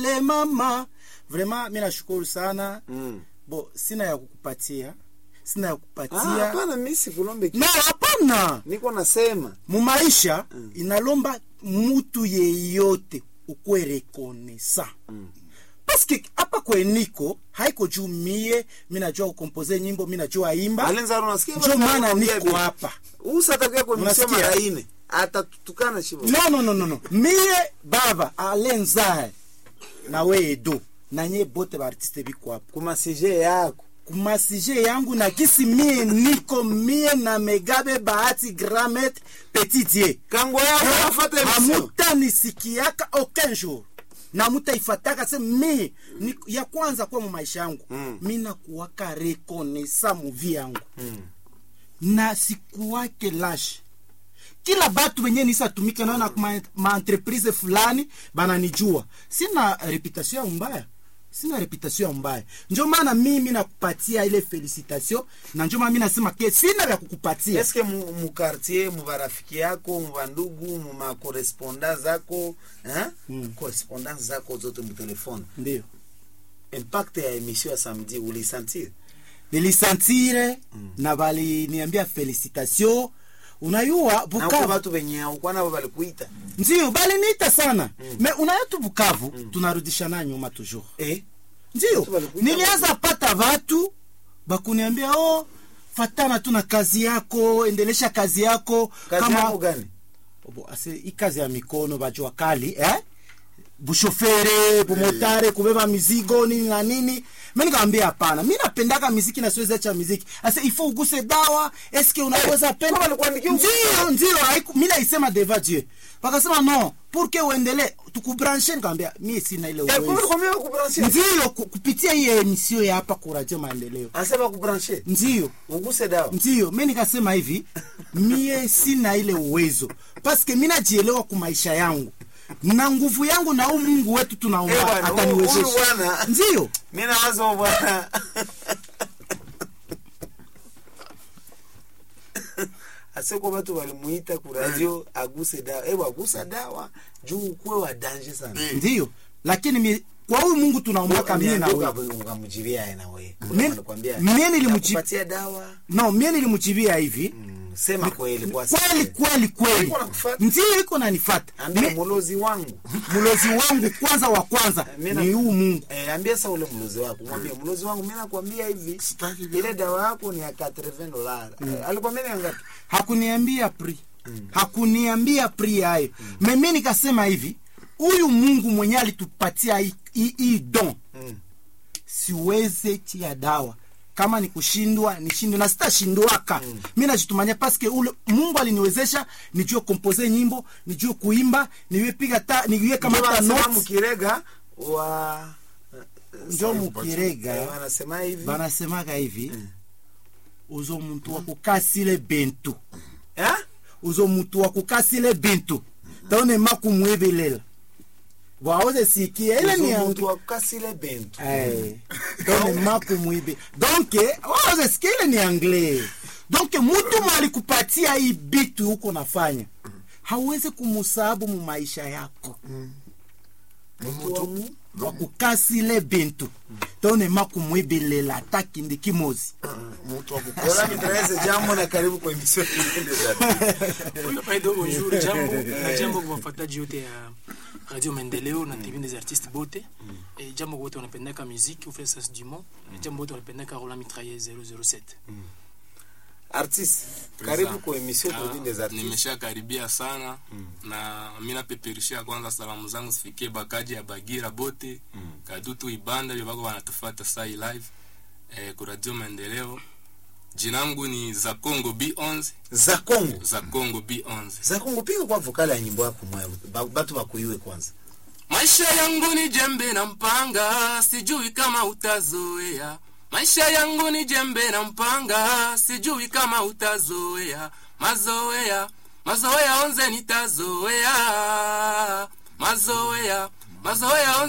le mama vraiment mi nashukuru sana Mm. bo sina ya kukupatia sina ya Ah, kukupatia hapana mi sikulombe kitu. no hapana niko nasema mumaisha inalomba mutu yeyote ukwe rekonesa Mm. paske hapa kweniko haiko juu mie minajua kukompoze nyimbo minajua imba alenzaro nasikia njo maana niko hapa usatakia kuemisio Unasikia? mara ine atatutukana shivo no, no, no, no, no. mie baba alenzae na we edo na nye bote baartiste biko hapa kumasije yako kumasije yangu na kisi mie niko mie na megabe bahati gramet petitie kango yako afata emisio hamutanisikiaka aucun jour na mutaifataka se mi ni, ya kwanza kwa mu maisha yangu Mm. mi nakuwaka rekonesa muvi yangu Mm. na sikuwake lashe kila batu wenye nisatumika nao na kuma- maentreprise fulani bananijua sina reputation ya mbaya sina reputation ya mbaya njo maana mimi nakupatia ile felicitation na njo maana mi nasema ke sina vya kukupatia eske mu- mukartier mubarafiki yako mubandugu mumakorespondance zako eh? Mm. correspondance zako zote mutelefone ndio impact ya emission ya samedi ulisentir nilisantire na baliniambia felicitation unayua nako bukavu batu benye aukwa nabo balikuita ndio baliniita sana me unaya tu bukavu tunarudishana nyuma toujours eh? ndio Watu walikuita nilianza pata watu bakuniambia oh fatana tu na kazi yako endelesha kazi yako kazi yako gani Bo, ase hii kazi ya mikono bajua kali eh? bushofere bumotare kubeba mizigo nini na nini mi nikawambia hapana mi napendaka miziki na siwezi acha miziki ase ifo uguse dawa eske unaweza Eh, penda kama walikuandikia uguse ndio ndio haiku- mi naisema deva dieu wakasema no pourke uendele tukubranche nikawambia mi sina ile Eh, uwezo kumbe kwambia bakubranche ndio ku- kupitia hii emisio ya hapa kuradio maendeleo ase bakubranche ndio uguse dawa ndio mi nikasema hivi mie sina ile uwezo paske mi najielewa ku maisha yangu na nguvu yangu na huu mungu wetu Eh, tunaomba bwana, huyu- huyu ataniwezesha bwana ndio mi nawazo bwana aseko batu balimuita ku radio aguse dawa ewa agusa dawa juu ukuwe wa danje sana ndio lakini mi, kwa huyu mungu tunaombaka mie na wewe ukamjibia aye na wewe Mie- Anakuambia, mie nilimjibu- "Nakupatia dawa no mie nilimjibia hivi Mm, sema kweli kwa kweli kweli kweli Iko nakufuata. ndio iko nanifata ambia Mi- mulozi wangu mlozi wangu kwanza wa kwanza Mi na- ni huu mungu Eh, ambia sa ule mlozi wako mwambie mlozi wangu mi nakwambia hivi ile dawa yako ni ya 80 dollars Eh, alikwambia ni ngapi hakuniambia pri hakuniambia pri yayo mimi nikasema hivi huyu mungu mwenye alitupatia hii- hii hii don Mm. siweze tia dawa kama ni kushindwa nishindwe na sitashindwaka mm. mi najitumania paske ule mungu aliniwezesha nijue kompoze nyimbo nijue kuimba niwe piga ta niwe kama Ndio ta wanasema notes mukirega wa njo Eh, mukirega wanasema hivi banasemaga hivi uzo muntu wa kukasile bentu Eh? uzo mutu wa kukasile bintu taone makumwebelela waoze sikia ile ni Uzo yangu muntu wakukasile bentu Eh, taone makumwibe donc waoze sikia ile ni anglais donc mutu malikupatia hii bitu huko nafanya hauwezi kumusabu mu maisha yako Mtu wa mu- wa kukasile bintu taone makumwebelela ata kindi kimozi mtu Wala mitraeze jambo na karibu kwa emission nyingine za Huyu Paido, bonjour, jambo na jambo kwa wafuataji wote ya radio maendeleo na tv des artistes bote e, jambo wote wanapendaka muziki ufanya sas du mont na jambo wote wanapendaka rola mitraille 007 artiste karibu kwa emission Turbine des artistes nimesha karibia sana na mi napeperushia kwanza salamu zangu zifikie bakaji ya bagira bote kadutu ibanda vyo bako wanatufata sai live eh, ku radio maendeleo jinangu ni za congo b11 za Kongo za congo b11 za Kongo piga kwa vokali ya nyimbo yako mwa ba- batu bakuiwe kwanza maisha yangu ni jembe na mpanga sijui kama utazoea maisha yangu ni jembe na mpanga sijui kama utazoea mazoea mazoea onze nitazoea mazoea mazoea onze